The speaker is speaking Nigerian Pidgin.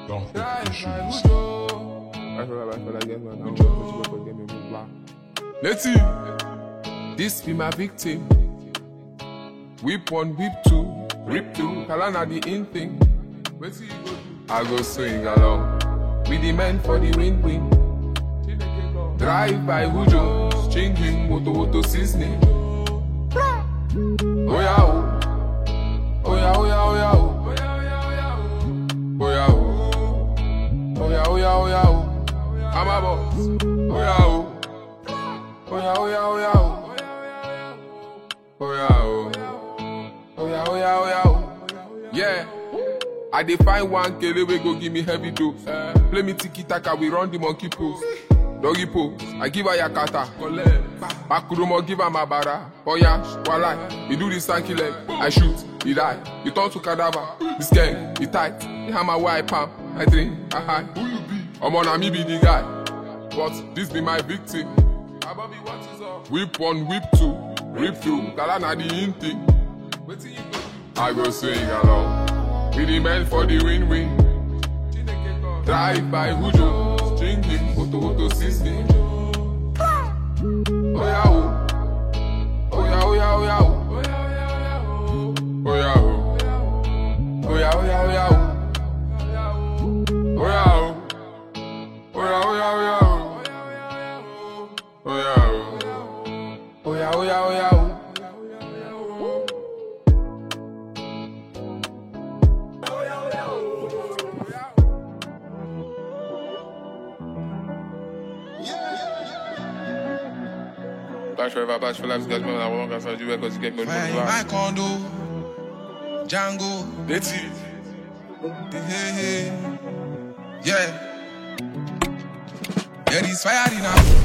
Dark Drive by issues. Hujo. I feel like I feel like get man. I'm gonna put you up again, maybe blah. Let's see. This be my victim. Whip one, whip two, rip two. Kalana the in thing. Wait till you go do. I go swing along. With the men for the win win. Drive by Hujo. Changing moto moto seasoning. Oh yeah, oh. Oh yeah, oh yeah, oh yeah, oh. Oh yeah, oh. Oh yeah, oh yeah, oh yeah, oh. I'm a boss. Oh yeah, oh. Oh yeah, oh yeah, oh yeah, oh. Oh yeah, oh. Oh yeah, oh yeah, oh yeah, oh. Yeah. I dey find one kele wey go give me heavy dose. Play me tiki taka, we run the monkey pose. Doggy pose, I give her yakata. Bakurumo give her mabara. Oya, walai, he do the stanky leg. I shoot, he die. He turn to cadaver. The skank, he tight. He hammer where I palm. I drink, I high. Who you be? Omo na me be the guy. But this be my victim. Abobi, what is up? Whip one, whip two, rip two. Kala na the in thing. Wetin you go? I go swing along. With the men for the win-win. Drive by Hujo, stringing photo photo system. Oh yeah, oh. Oh yeah, oh yeah, oh yeah, oh. Oh yeah, oh. Oh yeah, oh yeah, oh yeah, oh. Oh yeah, oh. Oh yeah, oh yeah, oh yeah, oh. Oh yeah, oh. Oh yeah, oh yeah, oh yeah, oh. Bash forever, bash for life, guys, man, I want to you because you get good Fire in my condo, Django, Let's see. hey, hey, yeah. Yeah, this fire in a